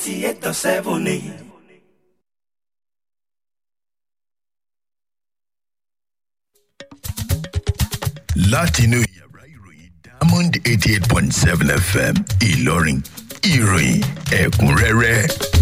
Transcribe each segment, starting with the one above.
eighty eight dot seven ni. látinú yàrá ìròyìn diamond eighty eight point seven fm ìlọrin ìròyìn ẹ̀kúnrẹ́rẹ́.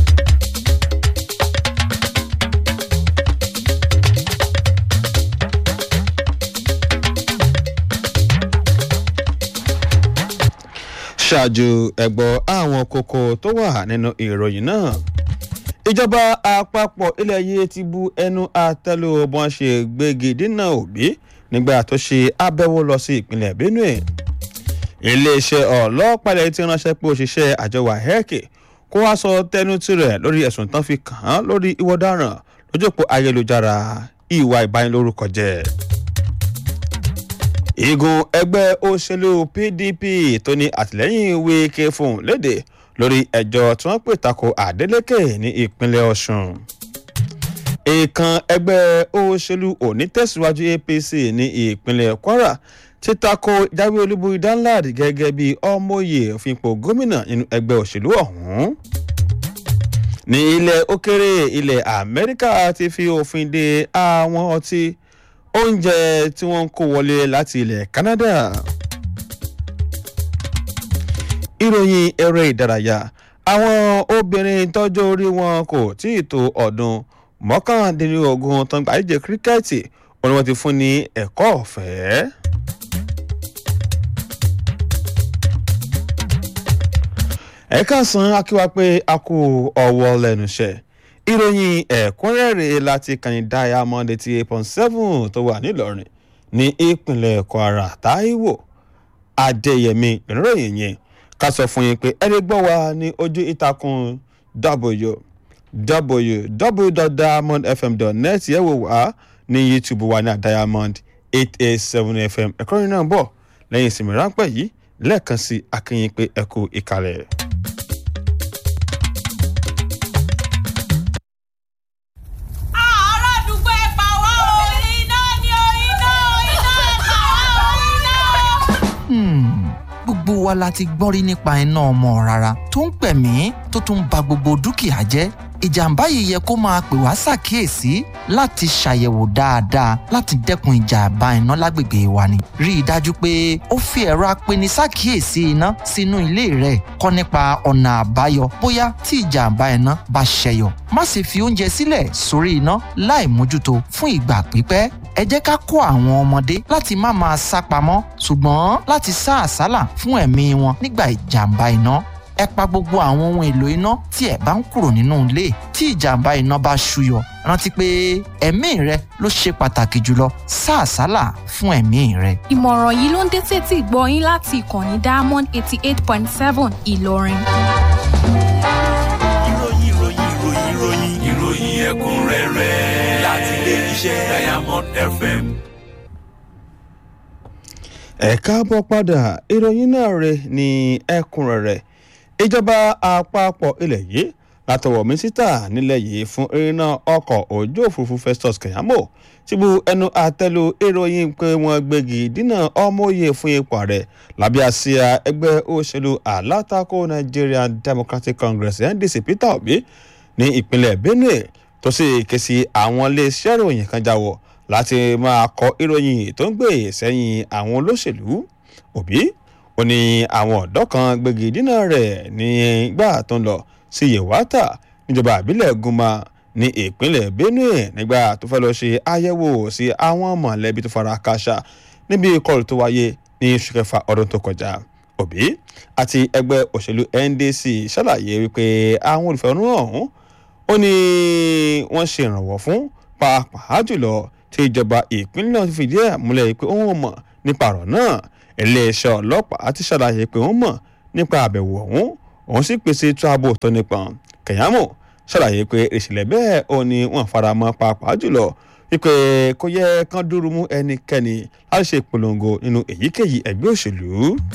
ṣáájú ẹ̀gbọ́ àwọn kókó tó wà nínú ìròyìn náà ìjọba àpapọ̀ ilẹ̀ yìí ti bu ẹnu àtẹ́lù bọ́n ṣe gbégi dínà òbí nígbà tó ṣe àbẹ̀wò lọ sí ìpínlẹ̀ benue iléeṣẹ́ ọlọ́pàá ilẹ̀ ti ránṣẹ́ pé òṣìṣẹ́ àjọ wahec kó wá sọ tẹnu tirẹ̀ lórí ẹ̀sùn tán fi kàn án lórí ìwọ ọ̀daràn lójú òpó ayélujára ìwà ìbanilórúkọ jẹ́ igun ẹgbẹ́ òṣèlú pdp tó ní àtìlẹ́yìn wíkẹ́ fún léde lórí ẹjọ́ tí wọ́n pè tako adeleke ní ìpínlẹ̀ ọ̀sùn ìkan ẹgbẹ́ òṣèlú onítẹ̀síwájú apc ní ìpínlẹ̀ kwara ti tako ìjáwé olúborí danlad gẹ́gẹ́ bí ọmọye òfìpò gómìnà nínú ẹgbẹ́ òṣèlú ọ̀hún ní ilẹ̀ òkèrè ilẹ̀ amẹ́ríkà ti fi òfin de àwọn ọtí oúnjẹ tí wọ́n ń kó wọlé láti ilẹ̀ canada ìròyìn eré ìdárayá àwọn obìnrin tọ́jú orí wọn kò tí ì tó ọdún mọ́kàndínlógún tó ń gbà díje kíríkẹ́ẹ̀tì wọn ni wọ́n ti fún ní ẹ̀kọ́ ọ̀fẹ́. ẹ̀ka san akíwá pé a kú ọwọ́ lẹ́nu iṣẹ́ ìròyìn ẹ̀kúnrẹ́rẹ́ láti kàní diamond eighty eight point seven tó wà nílọrin ní ìpínlẹ̀ kwara taiwo adéyẹmí ìròyìn yẹn ká sọ fún yín pé ẹni gbọ́ wa ní ojú ìtàkùn www.diamondfm.net yẹ̀ wò wá ní youtube wa ní diamond eight eight seven fm ẹ̀kọ́ yìí náà bọ̀ lẹ́yìn ìsinmi ráńpẹ́ yìí lẹ́ẹ̀kan sí akínyìn pé ẹ kú ìkàlẹ̀. gbogbo wa la ti gbọ́n rí nípa iná ọmọ rárá tó ń pẹ̀mí tó tún ba gbogbo dúkìá jẹ́ ìjàmbá yìí yẹ kó máa pè wá ṣàkíyèsí láti ṣàyẹ̀wò dáadáa láti dẹ́kun ìjàmbá iná lágbègbè wa ni. rí i dájú pé ó fi ẹ̀rọ apeni ṣàkíyèsí iná sínú ilé rẹ̀ kọ́ nípa ọ̀nà àbáyọ bóyá tí ìjàmbá iná bá ṣẹyọ. má sì fi oúnjẹ sílẹ̀ sórí iná láì mójútó fún ìgbà pípẹ́ ẹ jẹ́ ká kó àwọn ọmọdé láti má máa sá pamọ́ ṣùgbọ́n láti sá àsálà fún ẹ̀mí wọn nígbà ìjàmbá iná ẹ pa gbogbo àwọn ohun èlò iná tí ẹ bá ń kúrò nínú ilé tí ìjàmbá iná bá ṣúyọ rántí pé ẹ̀mí rẹ ló ṣe pàtàkì jùlọ sá àsálà fún ẹ̀mí rẹ. ìmọ̀ràn yìí ló ń dé tètè gbọ́ yín láti ìkànnì diamond eighty eight point seven ìlọrin. ìròyìn ìròyìn ìròyìn ìròyìn ìròyìn ẹ̀kúnrẹ́rẹ́ láti ilé iṣẹ́ diamond fm. ẹ káàbọ̀ padà ìròyìn náà rè ní ẹ̀kúnrẹ́rẹ́ ìjọba àpapọ̀ ilẹ̀ yìí látọwọ́ mínísítà nílẹ̀ yìí fún irinà ọkọ̀ ojú òfurufú festus keyamo ti bu ẹnu àtẹ́lu ìròyìn pé wọ́n gbégi dínà ọmọye fún ipò ààrẹ lábẹ́ àsíá ẹgbẹ́ òṣèlú alátakò nigerian democratic congress ndc peter obi ní ìpínlẹ̀ benue tó sì ké sí àwọn iléeṣẹ́ ìròyìn kan jáwọ́ láti máa kọ ìròyìn tó ń gbé sẹ́yìn àwọn olóṣèlú òbí ó ní àwọn ọ̀dọ́ kan gbégi dínà rẹ̀ nígbà tó ń lọ sí yewata níjọba àbílẹ̀ guma ní ìpínlẹ̀ benue nígbà tó fẹ́ lọ ṣe àyẹ̀wò sí àwọn mọ̀lẹ́bí tó fara káṣá níbi ìkọlù tó wáyé ní oṣù kẹfà ọdún tó kọjá òbí àti ẹgbẹ́ òṣèlú ndc ṣàlàyé wípé àwọn olùfẹ̀hónúhàn ọ̀hún ó ní wọ́n ṣe ìrànwọ́ fún pàápàá jùlọ tí ìjọba ìpínlẹ̀ náà ti fìdí ẹ̀ múlẹ̀ pé òun mọ̀ nípa ọ̀rọ̀ náà iléeṣẹ́ ọlọ́pàá ti ṣàlàyé pé wọ́n mọ̀ nípa àbẹ̀wò ọ̀hún òun sì pèsè ètò ààbò tó nípọn kẹ̀yàmù ṣàlàyé pé ìṣẹ̀lẹ̀ bẹ́ẹ̀ ò ní wọ́n fara mọ́ pàápàá jùlọ wípé kò yẹ kán dúró mú ẹnikẹ́ni láti ṣe ìpolongo nínú èyíkéyìí ẹgbẹ́ òṣèlú.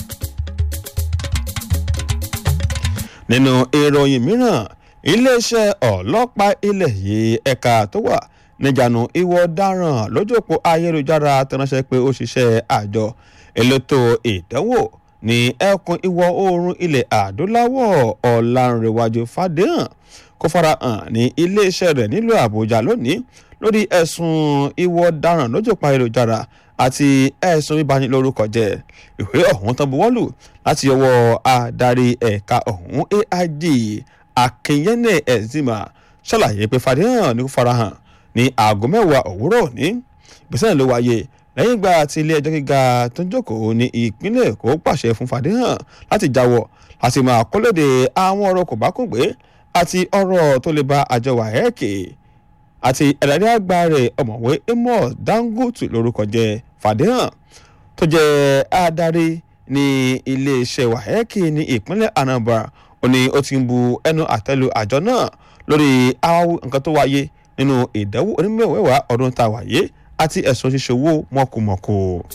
nínú ìròyìn mìíràn iléeṣẹ́ ọlọ́pàá ilẹ̀ yìí ẹ̀ka tó wà níjànú ìwọ ọ̀daràn lójú òpó ayélujára tẹnanṣẹ́ pé ó ṣiṣẹ́ àjọ elétò ìdánwò ní ẹkùn ìwọ̀ oòrùn ilẹ̀ adúláwọ̀ ọ̀làǹrẹ̀wájú fàdéhàn kó farahàn ní iléeṣẹ́ rẹ̀ nílùú àbújá lónìí lórí ẹ̀sùn ìwọ ọ̀daràn lójú pa ayélujára àti ẹ̀sùn bíbanilórúkọ jẹ́ ìwé ọ̀hún tán buwọ́lù láti ọwọ́ adarí ẹ̀ka ọ̀hún aig akínyẹ́nẹ̀ ẹ̀zìmà ṣàlàyé pé fàdéhàn ní kó farahàn ní aago mẹ́wàá òwúrọ̀ òní ìgbésẹ̀ ló wáyé lẹ́yìn ìgbà tí ilé ẹjọ́ gíga tó ń jókòó ní ìpínlẹ̀ èkó pàṣẹ fún fàdéhàn láti jáwọ́ láti máa kólóde àwọn ọ̀rọ̀ kò bá kún gbé àti ọ̀rọ̀ tó lè ba àjọ wàhẹ́ẹ̀kì àti ẹ̀dáde àgbà rẹ̀ ọ̀mọ̀wé amos dangote lórúkọ jẹ́ fàdéhàn tó jẹ́ adarí ní iléeṣẹ́ wàhẹ́ẹ̀kì ní ìpínlẹ̀ anambra ó ní ó ti ń bu ẹnu àtẹ́lu àjọ náà lórí àwọn nǹkan tó wáyé nínú ìdánwò onímọ̀wẹ́wàá ọdún tá a wáyé àti ẹ̀sùn ṣíṣe owó mọ̀kùmọ̀kù.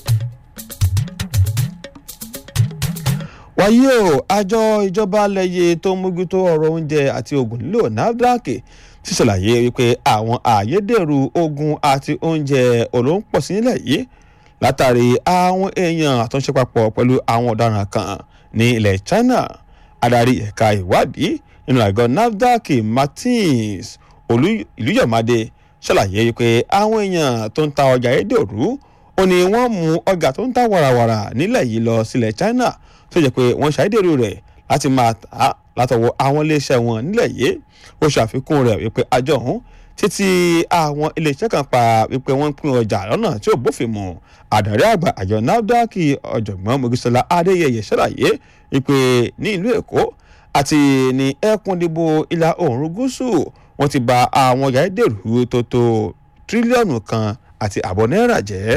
wáyé o àjọ ìjọba lẹ́yẹ tó ń mójútó ọ̀rọ̀ oúnjẹ àti oògùn lílò nafdac ti ṣàlàyé wípé àwọn àyédèrú oògùn àti oúnjẹ olóńpọ̀ sí nílẹ̀ yìí látàrí àwọn èèyàn àtúnṣe papọ̀ pẹ̀lú àwọn ọ̀daràn kan ní ilẹ̀ china adarí ẹ̀ka ìwádìí nínú àgọ́ nafdac martins olùyọ̀mádé ṣàlàyé wípé àwọn èèyàn tó ń ta ọjà ayédèrú ó ní wọ́n mú ọjà tó ń ta wàràwàrà nílẹ̀ yìí lọ sílẹ̀ china tó jẹ́ pé wọ́n ṣàìdèrú rẹ̀ láti máa tà á látọwọ́ àwọn iléeṣẹ́ wọn nílẹ̀ yìí ó ṣàfikún rẹ̀ wípé àjọ ọ̀hún títí àwọn iléeṣẹ́ kan pa wípé wọ́n ń pín ọjà lọ́nà tí ò bófin mu àdàrí àgbà àjọ nafdac ọ̀jọ̀gbọ́n mogisola adéyẹyẹ ṣàlàyé wípé ní ìlú èkó àti ní ẹkùn ìdìbò ìlà oòrùn gúúsù wọ́n ti ba àwọn ọjà ayédèrú tó tó tírílíọ̀nù kan àti àbọ̀ náírà jẹ́.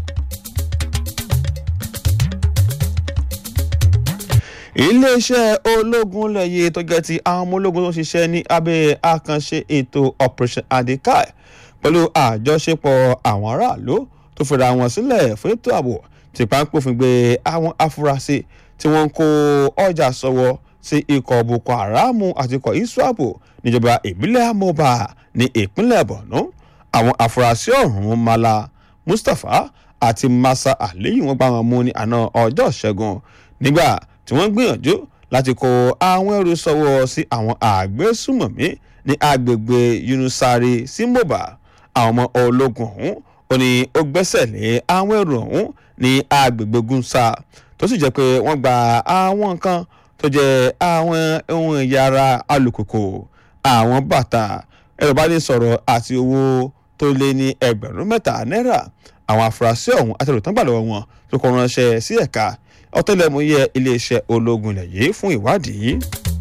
iléeṣẹ́ ológun lẹ́yẹ tó jẹ́ ti àwọn ọmọ ológun tó ṣiṣẹ́ ní abẹ́ àkànṣe ètò operation adekai pẹ̀lú àjọṣepọ̀ àwọn aráàlú tó fira wọn sílẹ̀ fún ètò ààbò tí páńpófin gbé àwọn afurasí tí wọ́n ń kó ọjà sọ́wọ́ sí ikọ̀ boko haram àti ikọ̀ iswapo níjọba ìbílẹ̀ amoba ní ìpínlẹ̀ borno àwọn afurasí ọ̀hún mala mustapha àti masa aliyu wọn gbá wọn mú ní àná ọjọ́ ìṣẹ́gun nígbà tí wọ́n gbìyànjú láti kó àwọn ẹrù sọ́wọ́ sí àwọn àgbésùmọ̀mí ní agbègbè yunusari sí moba àwọn ọmọ ológun ọ̀hún ó ní ó gbẹ́sẹ̀ lé àwọn ẹrù ọ̀hún ní agbègbè gunsa tó sì jẹ́ pé wọ́n gba àwọn nǹkan tó jẹ́ àwọn ohun ẹ̀yà ara alùpùpù àwọn bàtà ẹ̀rọ bá ní sọ̀rọ̀ àti owó tó lé ní ẹgbẹ̀rún mẹ́ta náírà àwọn afurasí ọ̀hún àtẹ̀rùtàn gbà lọ́wọ́ wọn tó kọ́ ránṣẹ́ sí ẹ̀ka ọ̀tẹlẹ̀múyẹ́ iléeṣẹ́ ológun ilẹ̀ yìí fún ìwádìí.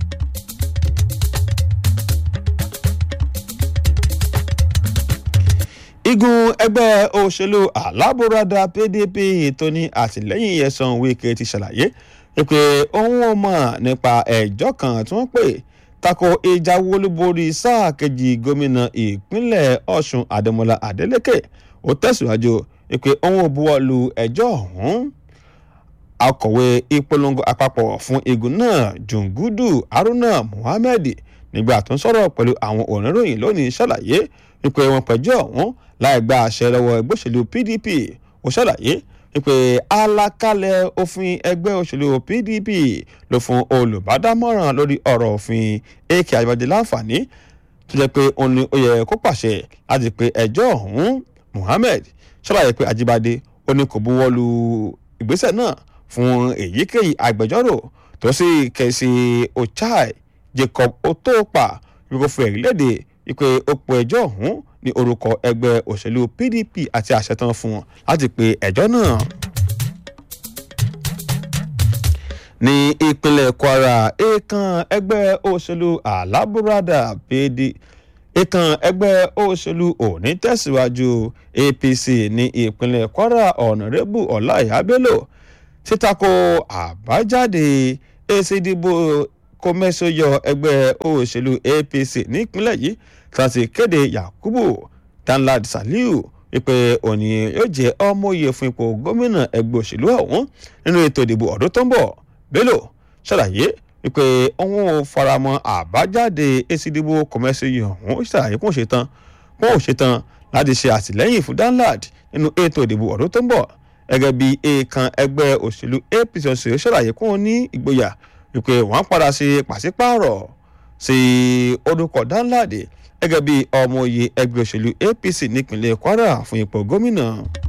igun ẹgbẹ́ òṣèlú alábòradà pdp tó ní àtìlẹ́yìn yẹsan wíkẹ́ ti ṣàlàyé pé òun ò mọ̀ nípa ẹjọ́ kan tí wọ́n pè tako ìjà wọlúborí sáà kejì gómìnà ìpínlẹ̀ ọ̀ṣun adémọlá adélèké ó tẹ̀síwájú pé òun ò buwọ́ lu ẹjọ́ ọ̀hún akọ̀wé ìpolongo àpapọ̀ fún igun náà jungudu haruna muhammed nígbà tó ń sọ̀rọ̀ pẹ̀lú àwọn oníròyìn lónìí ṣàlàyé wípé wọn pẹ̀jọ́ ọ̀hún láì gba àṣẹ lọ́wọ́ ẹgbẹ́ òṣèlú pdp ó ṣàlàyé wípé alákálẹ̀ òfin ẹgbẹ́ òṣèlú pdp ló fún olùbádámọ̀ràn lórí ọ̀rọ̀ òfin ak àjọyọ̀dé láǹfààní tó jẹ́ pé òun ni ó yẹ kó pàṣẹ láti pe ẹjọ́ ọ̀hún muhammed ṣàlàyé pé ajíbádé ó ní kò buwọ́ lu ìgbésẹ̀ náà fún èyíkéyìí agbẹjọ́rò tó sì kẹ̀sì ochai jacob otopa wípé fún ẹ̀rí léde wípé ó pe ẹjọ́ ọ̀hún ní orúkọ ẹgbẹ́ òṣèlú pdp àti àṣẹ tán fún wọn láti pe ẹjọ́ náà. ní ìpínlẹ̀ kwara èèkàn ẹgbẹ́ òṣèlú alábùradà pd èèkàn ẹgbẹ́ òṣèlú òní tẹ̀síwájú apc ní ìpínlẹ̀ kwara ọ̀nàrẹ́bù ọláìyá bello títako àbájáde èsì ìdìbò kọmẹsọyọ ẹgbẹ́ òṣèlú apc nípínlẹ̀ yìí láti kéde yakubu danlad saliu wípé òní yóò jẹ́ ọmọye fún ipò gómìnà ẹgbẹ́ òṣèlú ọ̀hún nínú ètò ìdìbò ọdún tó ń bọ̀ bello ṣàlàyé wípé òun ò faramọ́ àbájáde èsì ìdìbò kọmẹsọyọ ọ̀hún ṣàlàyé kó ṣe tán kó ṣe tán láti ṣe àtìlẹ́yìn fún danlad nínú ètò ìdìbò ọdún tó ń bọ̀ gẹ́gẹ́ bí èèkàn ẹgbẹ́ òṣèlú apc ọ̀sẹ̀ ṣàlàyé kún un ní ìgboyà wípé wọ́n padà sí pàṣípààrọ̀ sí orúkọ dáńláàdì gẹ́gẹ́ bí ọmọ òye ẹgbẹ́ òṣèlú apc nípínlẹ̀ kwara fún ipò gómìnà.